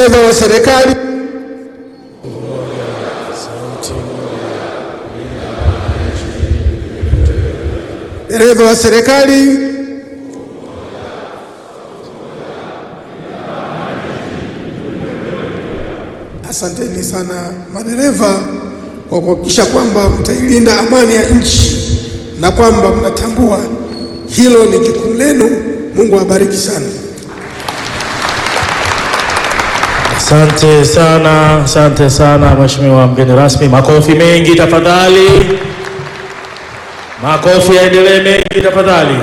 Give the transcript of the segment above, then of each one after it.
Dereva wa serikali, dereva wa serikali, asanteni sana madereva kwa kuhakikisha kwamba mtailinda amani ya nchi na kwamba mnatambua hilo ni jukumu lenu. Mungu awabariki sana. Asante sana, asante sana Mheshimiwa mgeni rasmi. Makofi mengi tafadhali, makofi yaendelee mengi tafadhali.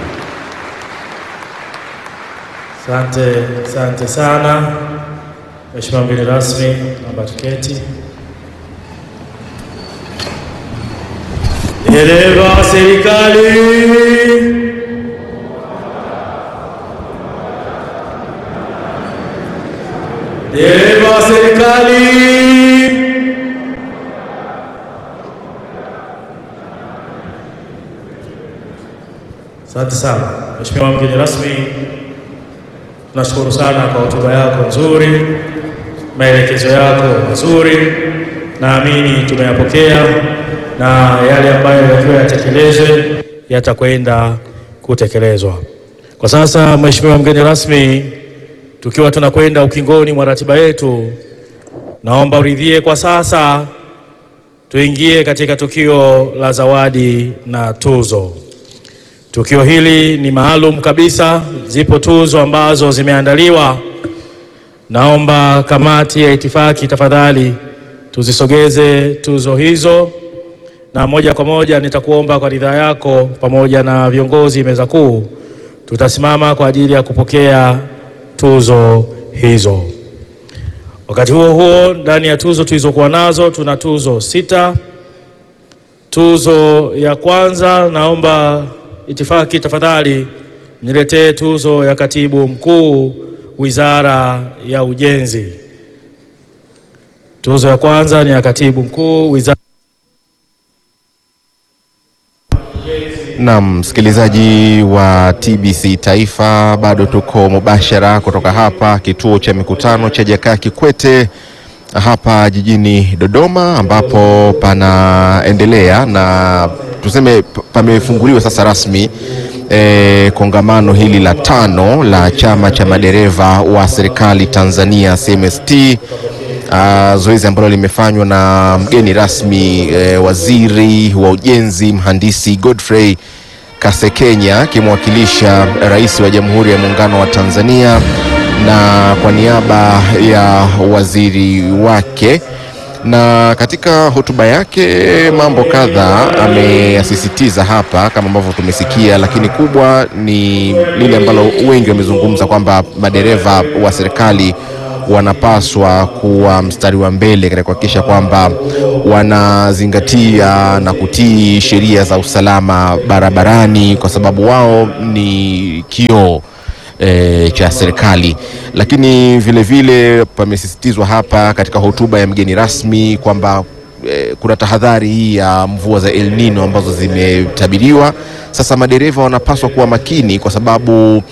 Asante, asante sana Mheshimiwa mgeni rasmi, naomba tuketi. Dereva wa serikali Dereva wa serikali. Asante sana Mheshimiwa mgeni rasmi, tunashukuru sana kwa hotuba yako nzuri, maelekezo yako mazuri, naamini tumeyapokea na yale ambayo yatakiwa yatekelezwe yatakwenda kutekelezwa. Kwa sasa Mheshimiwa mgeni rasmi, tukiwa tunakwenda ukingoni mwa ratiba yetu, naomba uridhie kwa sasa tuingie katika tukio la zawadi na tuzo. Tukio hili ni maalum kabisa, zipo tuzo ambazo zimeandaliwa. Naomba kamati ya itifaki tafadhali tuzisogeze tuzo hizo, na moja kwa moja nitakuomba kwa ridhaa yako pamoja na viongozi meza kuu, tutasimama kwa ajili ya kupokea tuzo hizo. Wakati huo huo, ndani ya tuzo tulizokuwa nazo tuna tuzo sita. Tuzo ya kwanza, naomba itifaki tafadhali niletee tuzo ya katibu mkuu Wizara ya Ujenzi. Tuzo ya kwanza ni ya katibu mkuu Wizara Naam, msikilizaji wa TBC Taifa, bado tuko mubashara kutoka hapa kituo cha mikutano cha Jakaya Kikwete hapa jijini Dodoma, ambapo panaendelea na tuseme p- pamefunguliwa sasa rasmi eh, kongamano hili la tano la chama cha madereva wa serikali Tanzania CMST. Uh, zoezi ambalo limefanywa na mgeni rasmi eh, waziri wa ujenzi mhandisi Godfrey Kasekenya akimwakilisha rais wa Jamhuri ya Muungano wa Tanzania na kwa niaba ya waziri wake. Na katika hotuba yake mambo kadhaa ameyasisitiza hapa kama ambavyo tumesikia, lakini kubwa ni lile ambalo wengi wamezungumza kwamba madereva wa serikali wanapaswa kuwa mstari wa mbele katika kuhakikisha kwamba wanazingatia na kutii sheria za usalama barabarani, kwa sababu wao ni kioo e, cha serikali. Lakini vile vile pamesisitizwa hapa katika hotuba ya mgeni rasmi kwamba e, kuna tahadhari hii ya mvua za El Nino ambazo zimetabiriwa. Sasa madereva wanapaswa kuwa makini kwa sababu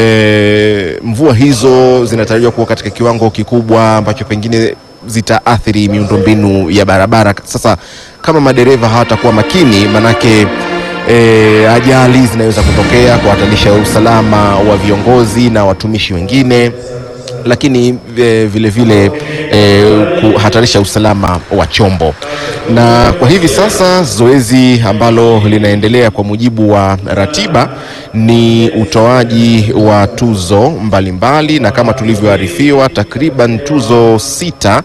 e, mvua hizo zinatarajiwa kuwa katika kiwango kikubwa ambacho pengine zitaathiri miundombinu ya barabara. Sasa kama madereva hawatakuwa makini, manake e, ajali zinaweza kutokea kuhatarisha usalama wa viongozi na watumishi wengine lakini e, vile vile e, kuhatarisha usalama wa chombo. Na kwa hivi sasa zoezi ambalo linaendelea kwa mujibu wa ratiba ni utoaji wa tuzo mbalimbali mbali, na kama tulivyoarifiwa takriban tuzo sita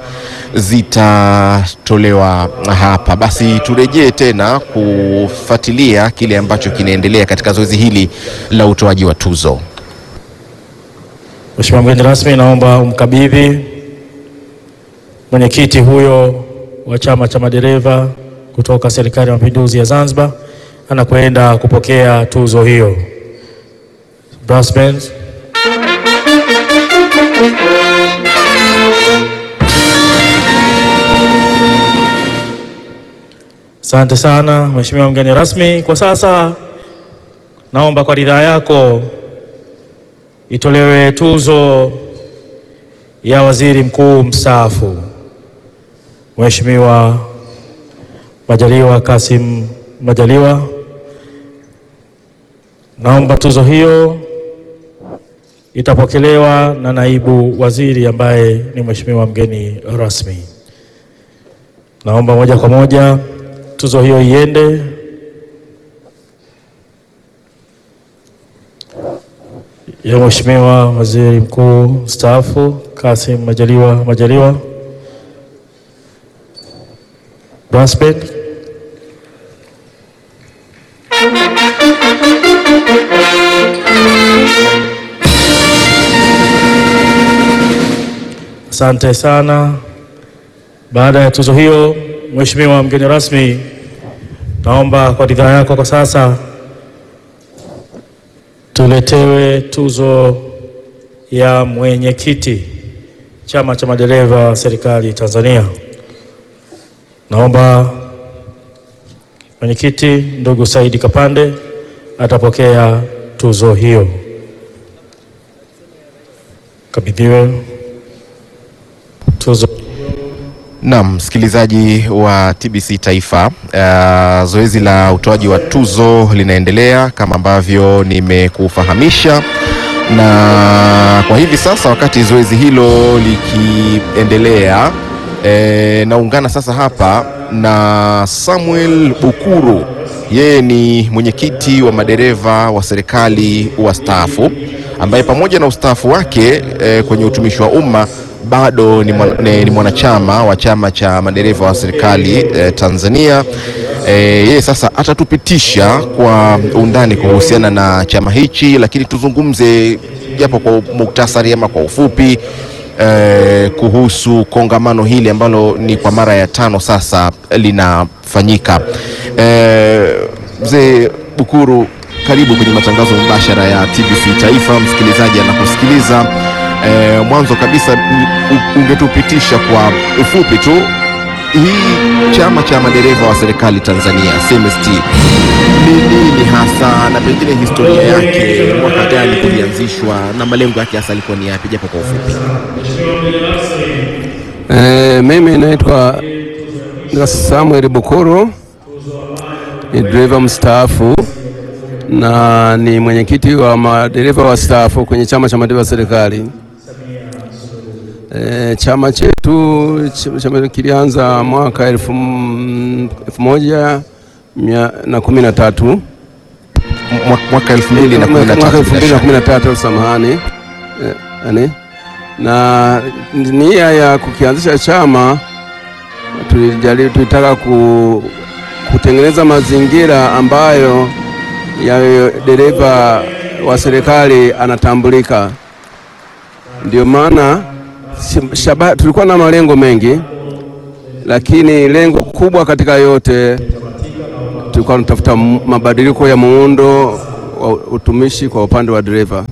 zitatolewa hapa. Basi turejee tena kufuatilia kile ambacho kinaendelea katika zoezi hili la utoaji wa tuzo. Mheshimiwa mgeni rasmi, naomba umkabidhi mwenyekiti huyo wa chama cha madereva kutoka Serikali ya Mapinduzi ya Zanzibar, anakwenda kupokea tuzo hiyo. Brass bands. Asante sana Mheshimiwa mgeni rasmi. Kwa sasa naomba kwa ridhaa yako itolewe tuzo ya waziri mkuu mstaafu Mheshimiwa Majaliwa Kasim Majaliwa. Naomba tuzo hiyo itapokelewa na naibu waziri ambaye ni mheshimiwa mgeni rasmi. Naomba moja kwa moja tuzo hiyo iende ya mheshimiwa waziri mkuu mstaafu Kasim Majaliwa Majaliwa Bransbeck. Asante sana. Baada ya tuzo hiyo, mheshimiwa mgeni rasmi, naomba kwa ridhaa yako kwa sasa tuletewe tuzo ya mwenyekiti chama cha madereva serikali Tanzania. Naomba mwenyekiti ndugu Saidi Kapande atapokea tuzo hiyo. Kabidhiwe tuzo. Naam, msikilizaji wa TBC Taifa, uh, zoezi la utoaji wa tuzo linaendelea kama ambavyo nimekufahamisha, na kwa hivi sasa wakati zoezi hilo likiendelea, eh, naungana sasa hapa na Samuel Bukuru. Yeye ni mwenyekiti wa madereva wa serikali wastaafu ambaye pamoja na ustaafu wake eh, kwenye utumishi wa umma bado ni, mwana, ni, ni mwanachama wa chama cha madereva wa serikali eh, Tanzania. Eh, yeye sasa atatupitisha kwa undani kuhusiana na chama hichi, lakini tuzungumze japo kwa muktasari ama kwa ufupi eh, kuhusu kongamano hili ambalo ni kwa mara ya tano sasa linafanyika. Eh, mzee Bukuru, karibu kwenye matangazo mubashara ya TBC Taifa. Msikilizaji anakusikiliza. E, mwanzo kabisa u- ungetupitisha kwa ufupi tu hii chama cha madereva wa serikali Tanzania CMST ni nini hasa, na pengine historia yake, mwaka gani kulianzishwa na malengo yake hasa alikuwa ni yapi, japo kwa ufupi? E, mimi naitwa naitwa Samuel Bukuru, ni dereva mstaafu na ni mwenyekiti wa madereva wastaafu kwenye chama cha madereva serikali. E, chama chetu ch- chama kilianza mwaka elfu m- elfu moja mia na kumi na tatu Mwa- Mwaka 2013 mwaka elfu mbili na bila kumi na tatu samahani, Eh, yani, na nia ya kukianzisha chama tulijaribu, tulitaka ku, kutengeneza mazingira ambayo ya dereva wa serikali anatambulika. Ndio maana shi- shaba, tulikuwa na malengo mengi, lakini lengo kubwa katika yote tulikuwa tunatafuta m- mabadiliko ya muundo wa utumishi kwa upande wa dereva,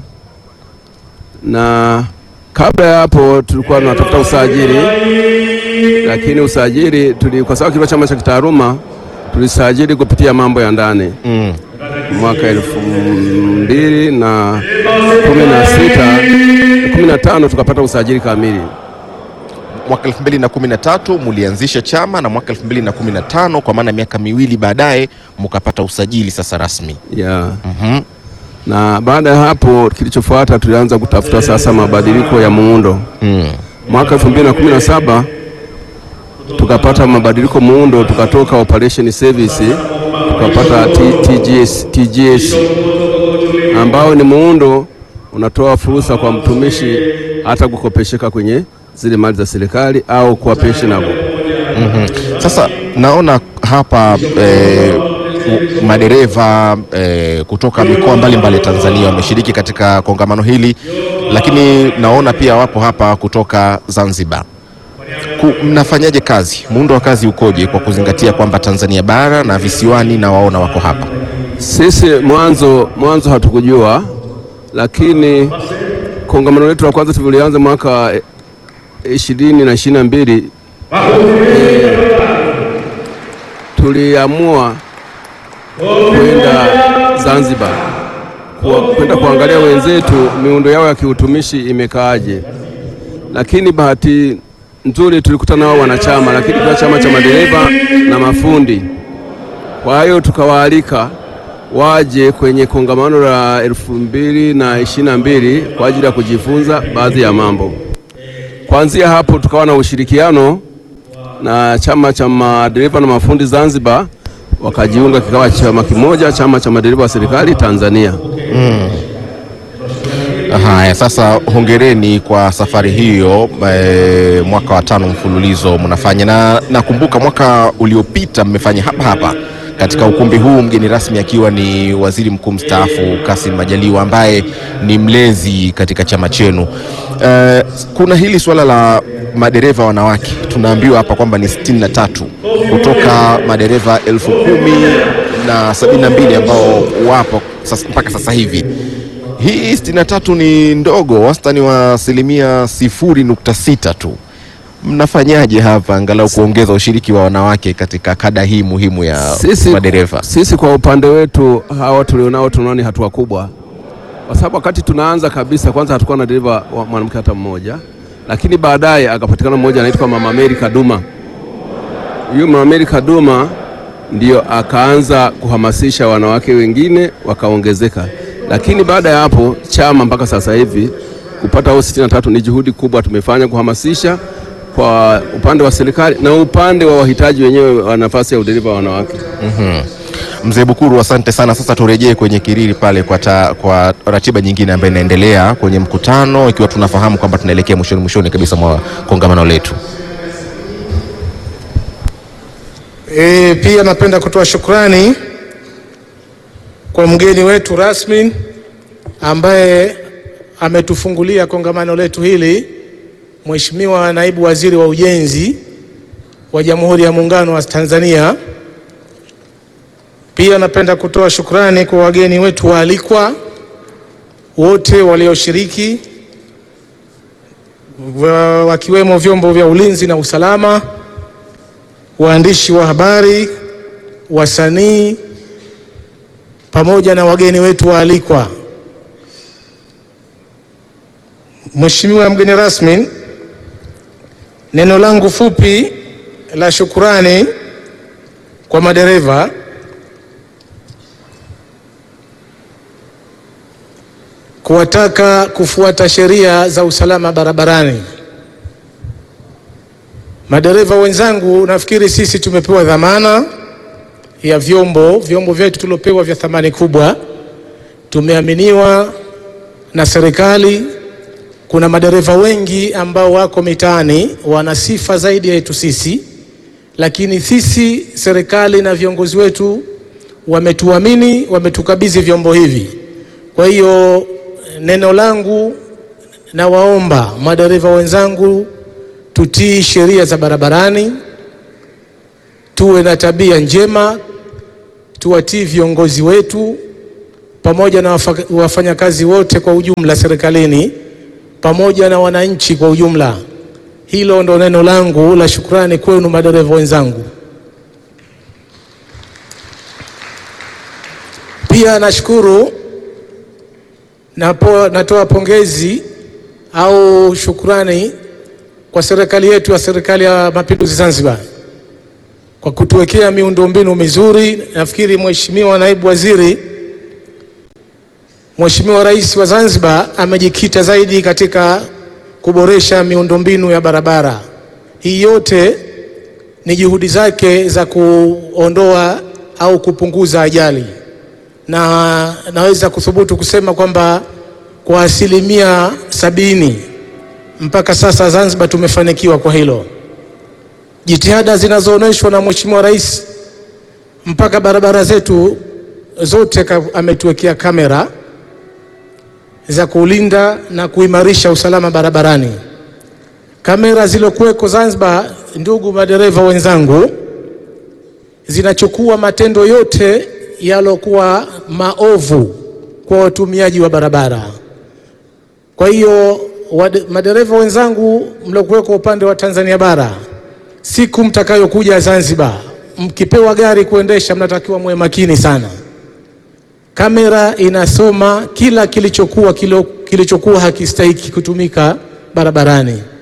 na kabla ya hapo tulikuwa tunatafuta usajili, lakini usajili tuli, kwa sababu kilikuwa chama cha kitaaluma tulisajili kupitia mambo ya ndani Mm. mwaka elfu mbili na kumi na sita kumi na tano tukapata usajili kamili. Mwaka 2013 mulianzisha chama na mwaka 2015 kwa maana miaka miwili baadaye mukapata usajili sasa rasmi. Yeah. Mhm. Na baada ya hapo kilichofuata tulianza kutafuta sasa mabadiliko ya muundo. Mm. Mwaka 2017 tukapata mabadiliko muundo, tukatoka operation service tukapata T- TGS, TGS ambao ni muundo unatoa fursa kwa mtumishi hata kukopesheka kwenye zile mali za serikali au kuwa pensionable. Sasa naona hapa eh, u- madereva eh, kutoka mikoa mbalimbali Tanzania wameshiriki katika kongamano hili, lakini naona pia wapo hapa kutoka Zanzibar. Ku, mnafanyaje kazi? Muundo wa kazi ukoje kwa kuzingatia kwamba Tanzania bara na visiwani na waona wako hapa? Sisi mwanzo mwanzo hatukujua, lakini kongamano letu la kwanza tulianza mwaka eh, ishirini na ishirini na mbili eh, tuliamua kwenda Zanzibar kwa- kwenda kuangalia wenzetu miundo yao ya kiutumishi imekaaje. lakini bahati nzuri tulikutana nao wanachama, lakini kwa chama cha madereva na mafundi. Kwa hiyo tukawaalika waje kwenye kongamano la elfu mbili na ishirini na mbili kwa ajili ya kujifunza baadhi ya mambo. Kuanzia hapo tukawa na ushirikiano na chama cha madereva na mafundi Zanzibar, wakajiunga kikawa chama kimoja, chama cha madereva wa serikali Tanzania. Haya, sasa hongereni kwa safari hiyo. E, mwaka wa tano mfululizo mnafanya, na nakumbuka mwaka uliopita mmefanya hapa hapa katika ukumbi huu, mgeni rasmi akiwa ni waziri mkuu mstaafu Kassim Majaliwa ambaye ni mlezi katika chama chenu. E, kuna hili suala la madereva wanawake, tunaambiwa hapa kwamba ni sitini na tatu kutoka madereva elfu kumi na sabini na mbili ambao wapo sasa, mpaka sasa hivi hii sitini na tatu ni ndogo, wastani wa asilimia sifuri nukta sita tu. Mnafanyaje hapa angalau kuongeza ushiriki wa wanawake katika kada hii muhimu ya madereva? Sisi kwa upande wetu hawa tulionao tunaona ni hatua kubwa, kwa sababu wakati tunaanza kabisa, kwanza hatukuwa na dereva wa mwanamke hata mmoja, lakini baadaye akapatikana mmoja anaitwa Mama Mary Kaduma. Huyu Mama Mary Kaduma ndio akaanza kuhamasisha wanawake wengine wakaongezeka, lakini baada ya hapo chama mpaka sasa hivi kupata hao sitini na tatu ni juhudi kubwa tumefanya kuhamasisha kwa upande wa serikali na upande wa wahitaji wenyewe wa nafasi ya udereva wa wanawake. Mzee Bukuru, asante sana. Sasa turejee kwenye kiriri pale kwa, ta, kwa ratiba nyingine ambayo inaendelea kwenye mkutano, ikiwa tunafahamu kwamba tunaelekea mwishoni mwishoni kabisa mwa kongamano letu. E, pia napenda kutoa shukrani kwa mgeni wetu rasmi ambaye ametufungulia kongamano letu hili, Mheshimiwa Naibu Waziri wa Ujenzi wa Jamhuri ya Muungano wa Tanzania. Pia napenda kutoa shukrani kwa wageni wetu waalikwa wote walioshiriki wa- wakiwemo vyombo vya ulinzi na usalama, waandishi wa habari, wasanii pamoja na wageni wetu waalikwa. Mheshimiwa mgeni rasmi, neno langu fupi la shukurani kwa madereva kuwataka kufuata sheria za usalama barabarani. Madereva wenzangu, nafikiri sisi tumepewa dhamana ya vyombo vyombo vyetu tuliopewa vya thamani kubwa, tumeaminiwa na serikali. Kuna madereva wengi ambao wako mitaani wana sifa zaidi yetu sisi, lakini sisi serikali na viongozi wetu wametuamini, wametukabidhi vyombo hivi. Kwa hiyo neno langu, nawaomba madereva wenzangu, tutii sheria za barabarani, tuwe na tabia njema, tuwatii viongozi wetu pamoja na wafa- wafanyakazi wote kwa ujumla serikalini pamoja na wananchi kwa ujumla. Hilo ndo neno langu la shukrani kwenu madereva wenzangu. Pia nashukuru napo, natoa pongezi au shukrani kwa serikali yetu ya serikali ya Mapinduzi Zanzibar kwa kutuwekea miundombinu mizuri. Nafikiri Mheshimiwa Naibu Waziri, Mheshimiwa Rais wa Zanzibar amejikita zaidi katika kuboresha miundombinu ya barabara. Hii yote ni juhudi zake za kuondoa au kupunguza ajali, na naweza kuthubutu kusema kwamba kwa asilimia sabini mpaka sasa Zanzibar tumefanikiwa kwa hilo. Jitihada zinazoonyeshwa na Mheshimiwa Rais mpaka barabara zetu zote ka- ametuwekea kamera za kulinda na kuimarisha usalama barabarani. Kamera zilokuweko Zanzibar, ndugu madereva wenzangu, zinachukua matendo yote yalokuwa maovu kwa watumiaji wa barabara. Kwa hiyo wade- madereva wenzangu mliokuweko upande wa Tanzania bara, siku mtakayokuja Zanzibar, mkipewa gari kuendesha, mnatakiwa muwe makini sana. Kamera inasoma kila kilichokuwa kilo, kilichokuwa hakistahiki kutumika barabarani.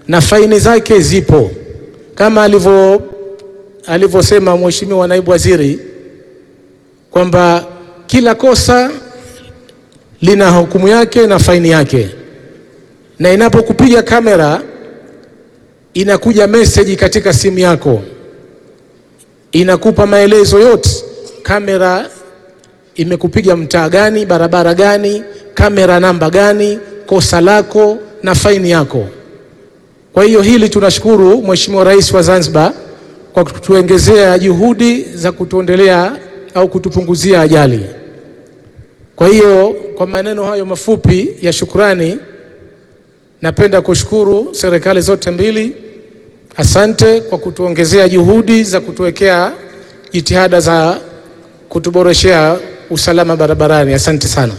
na faini zake zipo kama alivyo alivyosema Mheshimiwa Naibu Waziri kwamba kila kosa lina hukumu yake na faini yake, na inapokupiga kamera inakuja meseji katika simu yako inakupa maelezo yote, kamera imekupiga mtaa gani, barabara gani, kamera namba gani, kosa lako na faini yako. Kwa hiyo hili tunashukuru Mheshimiwa Rais wa Zanzibar kwa kutuongezea juhudi za kutuondelea au kutupunguzia ajali. Kwa hiyo kwa maneno hayo mafupi ya shukrani, napenda kushukuru serikali zote mbili. Asante kwa kutuongezea juhudi za kutuwekea jitihada za kutuboreshea usalama barabarani. Asante sana.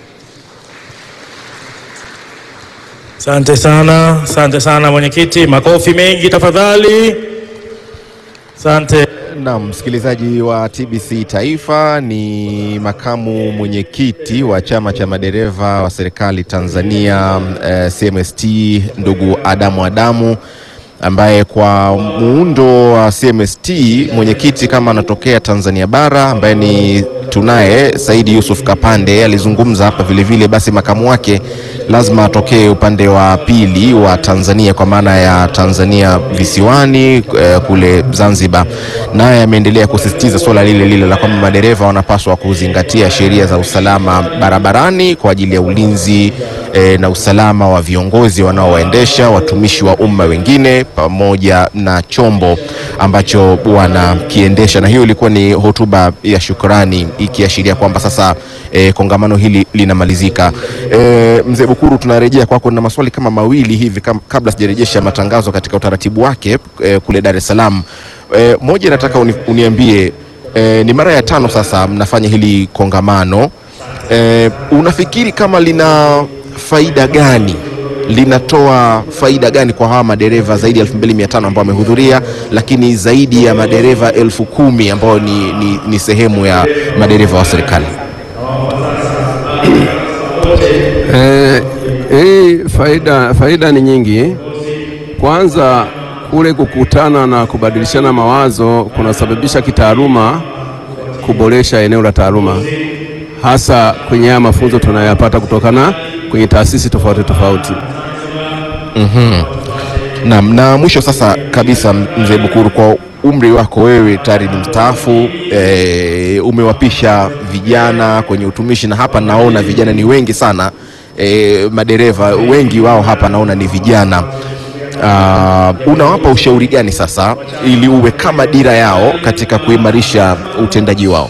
Asante sana, asante sana mwenyekiti, makofi mengi tafadhali. Asante. Naam, msikilizaji wa TBC Taifa, ni makamu mwenyekiti wa chama cha madereva wa serikali Tanzania eh, CMST ndugu Adamu Adamu ambaye kwa muundo wa CMST mwenyekiti kama anatokea Tanzania bara ambaye ni tunaye Saidi Yusuf Kapande alizungumza hapa vile vile, basi makamu wake lazima atokee upande wa pili wa Tanzania kwa maana ya Tanzania visiwani eh, kule Zanzibar, naye ameendelea kusisitiza suala lile lile la kwamba madereva wanapaswa kuzingatia sheria za usalama barabarani kwa ajili ya ulinzi eh, na usalama wa viongozi wanaowaendesha watumishi wa umma wengine pamoja na chombo ambacho wanakiendesha. Na hiyo ilikuwa ni hotuba ya shukrani ikiashiria kwamba sasa eh, kongamano hili linamalizika. Eh, mzee Bukuru, tunarejea kwako na maswali kama mawili hivi kam, kabla sijarejesha matangazo katika utaratibu wake eh, kule Dar es Salaam. Eh, moja nataka uni, uniambie eh, ni mara ya tano sasa mnafanya hili kongamano eh, unafikiri kama lina faida gani linatoa faida gani kwa hawa madereva zaidi ya 2500 ambao wamehudhuria, lakini zaidi ya madereva elfu kumi ambao ni, ni, ni sehemu ya madereva wa serikali? Eh, hii faida, faida ni nyingi. Kwanza kule kukutana na kubadilishana mawazo kunasababisha kitaaluma kuboresha eneo la taaluma, hasa kwenye haya mafunzo tunayoyapata kutokana kwenye taasisi tofauti tofauti. Naam, na mwisho sasa kabisa, mzee Bukuru, kwa umri wako wewe tayari ni mstaafu e, umewapisha vijana kwenye utumishi, na hapa naona vijana ni wengi sana e, madereva wengi wao hapa naona ni vijana. Uh, unawapa ushauri gani sasa ili uwe kama dira yao katika kuimarisha utendaji wao?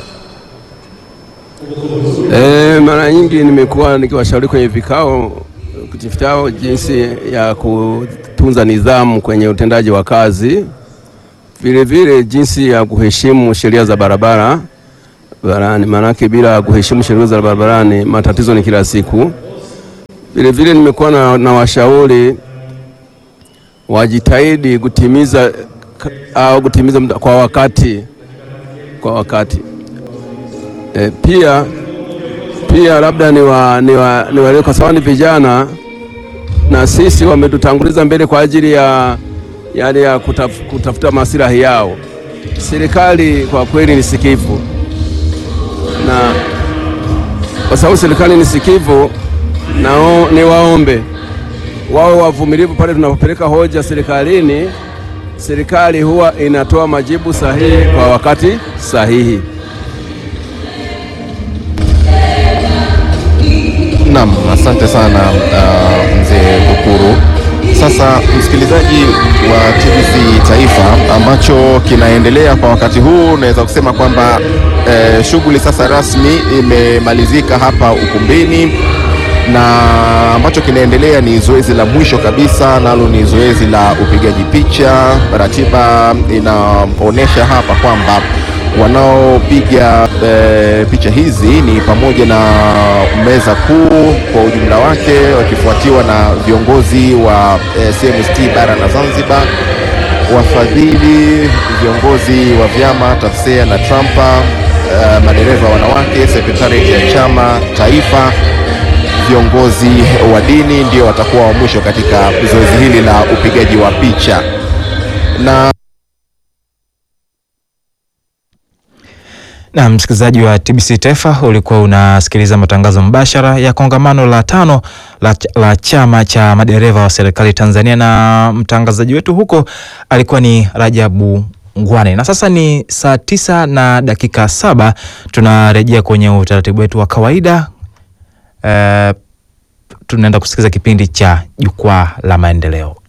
E, mara nyingi nimekuwa nikiwashauri kwenye vikao vitao jinsi ya kutunza nidhamu kwenye utendaji wa kazi, vile vile jinsi ya kuheshimu sheria za barabara barani, maanake bila kuheshimu sheria za barabarani matatizo ni kila siku. Vile vile nimekuwa na, na washauri wajitahidi kutimiza ka- au kutimiza muda kwa wakati kwa wakati. E, pia pia labda ni wa, ni wa, ni wa, kwa sababu ni vijana na sisi wametutanguliza mbele kwa ajili ya yale ya kutaf, kutafuta maslahi yao. Serikali kwa kweli ni sikivu, na kwa sababu serikali ni sikivu, nao ni waombe wawe wavumilivu pale tunapopeleka hoja serikalini. Serikali huwa inatoa majibu sahihi kwa wakati sahihi. Naam, asante sana uh, mzee Bukuru. Sasa msikilizaji wa TBC Taifa, ambacho kinaendelea kwa wakati huu, naweza kusema kwamba eh, shughuli sasa rasmi imemalizika hapa ukumbini, na ambacho kinaendelea ni zoezi la mwisho kabisa, nalo ni zoezi la upigaji picha. Ratiba inaonyesha hapa kwamba wanaopiga e, picha hizi ni pamoja na meza kuu kwa ujumla wake wakifuatiwa na viongozi wa e, CMST bara na Zanzibar, wafadhili, viongozi wa vyama TAFSEA na TRAMPA, e, madereva wanawake, sekretarieti ya chama taifa, viongozi wa dini ndio watakuwa wa mwisho katika zoezi hili la upigaji wa picha na Na msikilizaji wa TBC Taifa, ulikuwa unasikiliza matangazo mbashara ya kongamano la tano la, la chama cha madereva wa serikali Tanzania, na mtangazaji wetu huko alikuwa ni Rajabu Ngwane. Na sasa ni saa tisa na dakika saba tunarejea kwenye utaratibu wetu wa kawaida. Uh, tunaenda kusikiliza kipindi cha Jukwaa la Maendeleo.